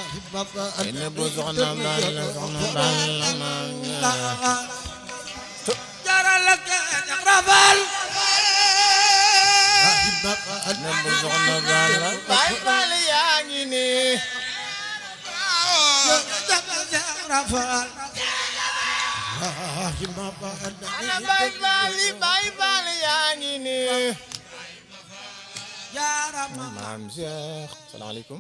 ene bu soxna Balla soxna Balla maam jaara jaral ak rafal ene bu soxna Balla Baay Faal yaa ngi nii rafal ana Baay Faal yi Baay Faal yaa ngi nii jaarama maam Cheikh salaamaaleykum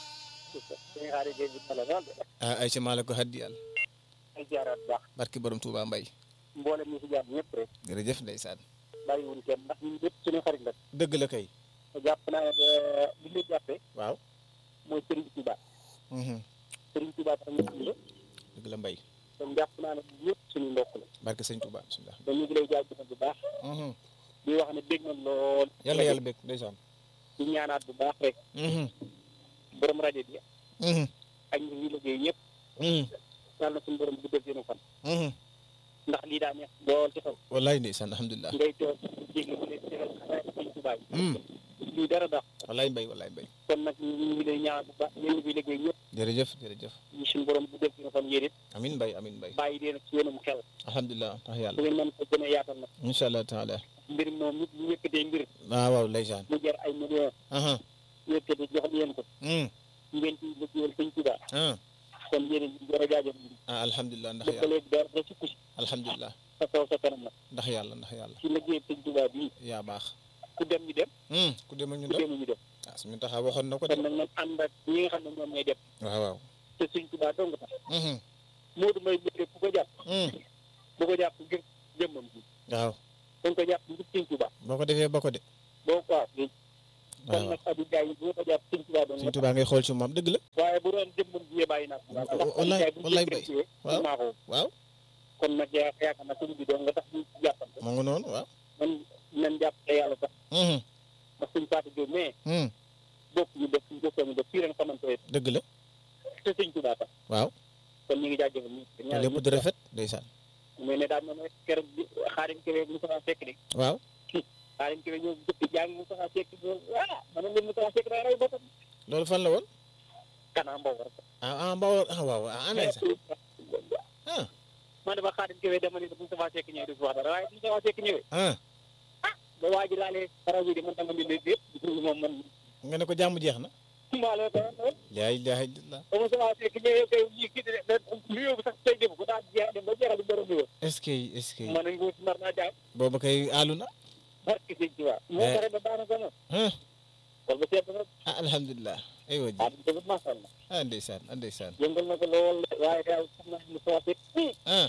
suñu xarit Guèye bi Sala noonu ah ay ci maala ko haddi yàlla ay jaaraat baax barki borom Touba Mbay mboolem ñi fi jaar ñëpp rek jërëjëf ndeysaan bàyyiwuñ kenn ndax ñun ñëpp suñu xarit la dëgg la kay te jàpp naa ne li ñu jàppee waaw mooy Serigne Touba mhm Serigne Touba tax ñu tudd dëgg la Mbay kon jàpp naa ne ñëpp suñu mbokk la barke sëñ Touba bismillah te ñu ngi lay jaajëfal bu baax mhm di wax ne dégg nañ lool yàlla yàlla bëgg ndeysaan di ñaanaat bu baax rek mhm borom rajo bi mhm ak ñi ñuy liggéey ñëpp mhm yàlla na suñu borom guddal seen fan mhm ndax lii daa neex lool ci xol wallaay ndeysaan alhamdulilah ngay toog jéggi bu leen tegal xalaat Serigne Touba yi mhm lii dara dax wallaay Mbay wallaay Mbay kon nag ñu ngi lay ñaan bu baax yéen bi liggéey ñëpp jërëjëf jërëjëf ñu suñu borom guddal seen fan yéen it amin Mbay amin Mbay bàyyi leen ak seenum xel alhamdulilah tax su yàlla ngeen mën ko gën a yaatal nag incha allah taala mbir moom nit ñu yëkkatee mbir waaw waaw ndeysaan mu jar ay millions aha yëkkate jox leen ko mhm ngeen ci liggéeyal sëñ Tuubaa ah kon yéen a war a jaajëf ah alhamdulilah ndax ba yàlla léegi dara da sukk si alhamdulilah sa kaw sa kanam nag ndax yàlla ndax yàlla ci liggéeyal sëñ Tuubaa bii yaa baax ku dem ñu dem mhm ku dem ak ñu ku dem dem ñu dem ah suñu taxaw waxoon na ko de kon nag man ànd ak ñi nga xam ne ñoom ñooy dem waaw waaw te sëñ Tuubaa dong tax mhm Moodu Mbay bëgg ku ko jàpp mhm bu ko jàpp ngir jëmmam ji waaw dañ ko jàpp ngir sëñ Tuubaa boo ko defee ba ko de boo ko waaw kon waaw nag Abdou Ndiaye bu ko jàpp sëñ Tuubaa dong suñu Tuubaa ngay xool ci moom dëgg la waaye bu doon jëmmam ji bàyyi naa ko wallaay wallaay bay waaw maa ko waaw kon nag yaa yaakaar naa sëñ bi doon nga tax ñu jàppante moo ngi noonu waaw man nañ jàpp te yàlla tax mhm ndax suñ Fatou Diop mais mhm bokk ñu def suñ bokkoo ñu def fii ren xamante ne dëgg la te sëñ Tuubaa tax waaw kon ñu ngi jaajëfal ñu te lépp di rafet ndeysaan mais ne daal moom rek keroog bi xaarim kewee mu saxaa fekk de waaw xaarim kewee ñoo jëpp jàng mu saxaa fekk bo ah man leen mu saxaa fekk daa raw boppam loolu fan la woon kanaa mbaw rek ah ah Mbawar ah waaw ah ana sax ah man dama xaarim kewee dama ne mu saxaa fekk ñëwee du fi wax dara waaye mu saxaa fekk ñëwee ah ba waa ji laalee raw bi de man dama leen lépp moom man nga ne ko jàmm jeex na maa la ko wax laa ilaaha illallah ba mu saxaa fekk ñëwee kay ñi kii de lu yóbbu sax tey def ko daa jeex dem ba jeexal di borom bi woon est-ce que est-ce que man nga nar naa jaay booba kay aalu na barke sëñ Tuubaa moo ko rek ba baax na ko nag ah kon ba seet na ah alhamdulilah aywa ji ah dëgg macha allah ah ndeysaan ah ndeysaan yëngal na ko lool waaye daal xam naa ne soo seet nii ah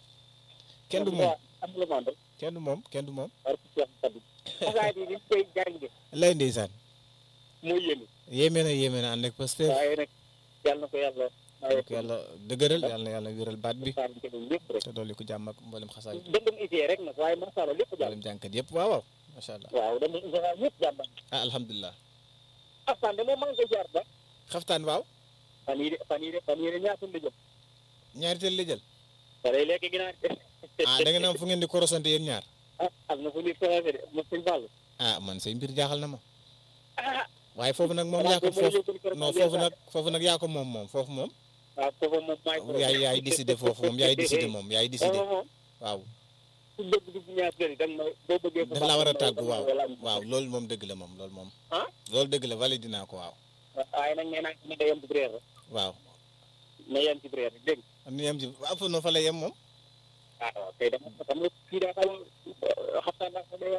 kenn du moom am la mandal kenn du moom kenn du moom barke Cheikh Sadou xasaay bi liñ koy jànge lay ndeysaan mooy yéene yéeme na yéeme na ànd ak Pastef waaye nag yàlla na ko yàlla waaye ko yàlla dëgëral yàlla na yàlla wéral baat bi saan ke lépp rek te dolli ko jàmm ak mboolem xasaay dëndum isee rek nag waaye macha allah lépp jàmm mboolem jànkat yëpp waaw waaw macha allah waaw dëndum isee waaye ñëpp jàmm ah alhamdulilah aftaan de moom maa ngi koy jaar ba xaftaan waaw fan yii de fan yii de fan yii de ñaata la jëm ñaari teel la jël te day lekk ginaar ah da ngeen am fu ngeen di korosante yéen ñaar ah am na fu nit commencé de mo sëñ Fall ah man say mbir jaaxal na ma ah waaye foofu nag moom yaa ko foofu non foofu nag foofu nag yaa ko moom moom foofu moom waaw foofu moom maay yaay yaay décidé foofu moom yaay décidé moom yaay décidé foofu moom waaw ku bëgg dugg ñaar kër yi da nga ma boo bëggee daf laa war a tàggu waaw waaw loolu moom dëgg la moom loolu moom ah loolu dëgg la valide dinaa ko waaw waaye nag nee naa ne da yem ci biir rek waaw na yem ci biir rek dégg nga am na yem ci waaw fa no fa la yem moom ah waaw kay dama xam nga kii daa xaw a xaftaan daa ko day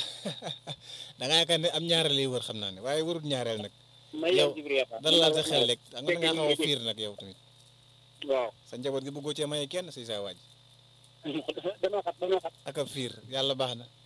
da ngaa yaakaar ne am ñaareel lay wër xam naa ne waaye warut ñaareel nag na yow yem ci biir dara laal sa xel rek da nga xaw a fiir nag yow tamit waaw sa njaboot gi bëggoo cee maye kenn si sa waaj danoo xat danoo xat ak a fiir yàlla baax na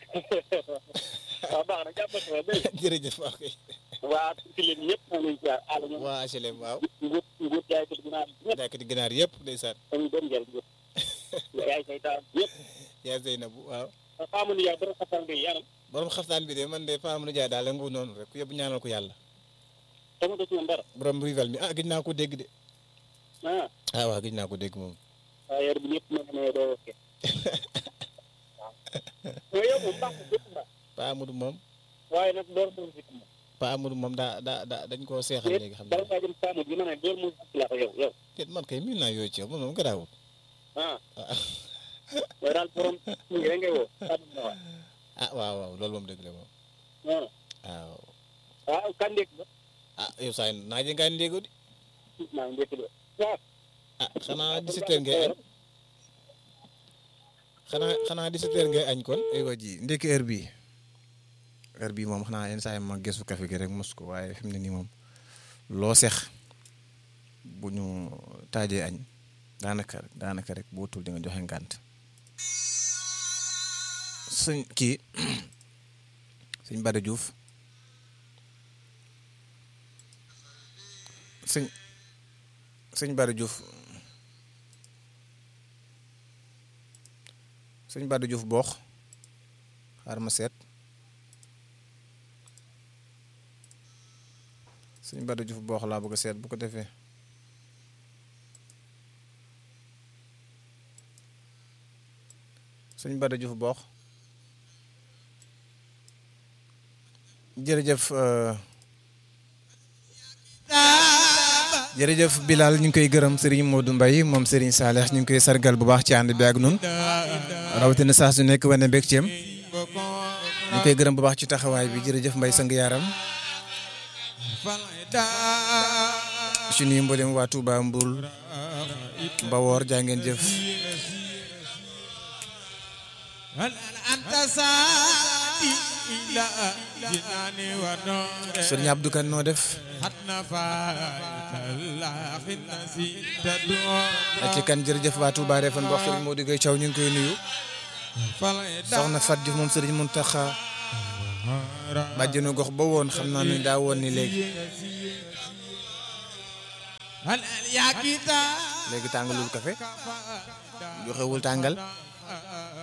waaw baax na jàppal ko dégg jërëjëf waaw kay nga waa si leen ñëpp moom lañ ci àll ñoom waa HLM waaw nguut nguut jaay ko dinaa ñëpp jàkkati ginaar yëpp ndeysaan dañu doon jël nguut yaay say taal ñëpp yaa Zeynabu waaw xamu ni yaa dara xaftaan bi yanam borom xaftaan bi de man de Fama nu jaay daal la ngu noonu rek ku yëpp ñaanal ko yàlla dama ko ci woon dara borom rival mi ah gëj naa ko dégg de ah ah waaw gëj naa ko dégg moom waaye yor bi ñëpp ma ne doo wokke waaw yow moom baax na lépp baax Pa Amadou moom waaye nag door moom fit moom Pa Amadou moom daa daa daa dañ koo seexal léegi xam bala naa ngaa jëm Saamu bi ma ne door mu gis laa ko yow yow te man kay miin naa yooyu ci yow man moom garaawul ah yow daal borom kii rek ngay woo Saamu nga wax ah waaw waaw loolu moom dëgg la moom ah waaw waaw kan ndékk ba ah yow saa yi naa jëngaa ndéego di maa ngi ndékk ba waaw ah xanaa 17 heures ngay añ xanaa xanaa 17 heures ngay añ kon aywa ji ndekki heure bii heure bii moom xanaa yenn saa yi ma gëstu café gi rek mos ko waaye fi mu ne nii moom loo sex bu ñu taajee añ daanaka daanaka rek boo tul di nga joxe ngànt sëñ kii sëñ Bada Diouf sëñ sëñ Bada Diouf sëñ Bada Diouf boox xaar ma seet sëñ Bada Diouf boox laa bëgg a seet bu ko defee sëñ Bada Diouf boox jërëjëf euh, jërëjëf Bilal ñu ngi koy gërëm Serigne Modou Mbaye moom Serigne Saleh ñu ngi koy sargal bu baax ci ànd bi ak nun rawatina saa su nekk wane mbég ceem ñu ngi koy gërëm bu baax ci taxawaay bi jërëjëf Mbaye sang yaaram ci nuyu mboolem waa Touba Mboul Mbawoor jaa ngeen jëf anta saadi ila jinaani wa noore Serigne Abdou Kane noo def hatna faatallaahi nasi tadoo ak ci kan jërëjëf waa Touba Refane boo Serigne Modou Gueye Thiaw ñu ngi koy nuyu soxna Fat Diouf moom Serigne Mountakha bàjjenu gox ba woon xam naa ne daa woon ni léegi hal yaa kita léegi tàngalul café joxewul tàngal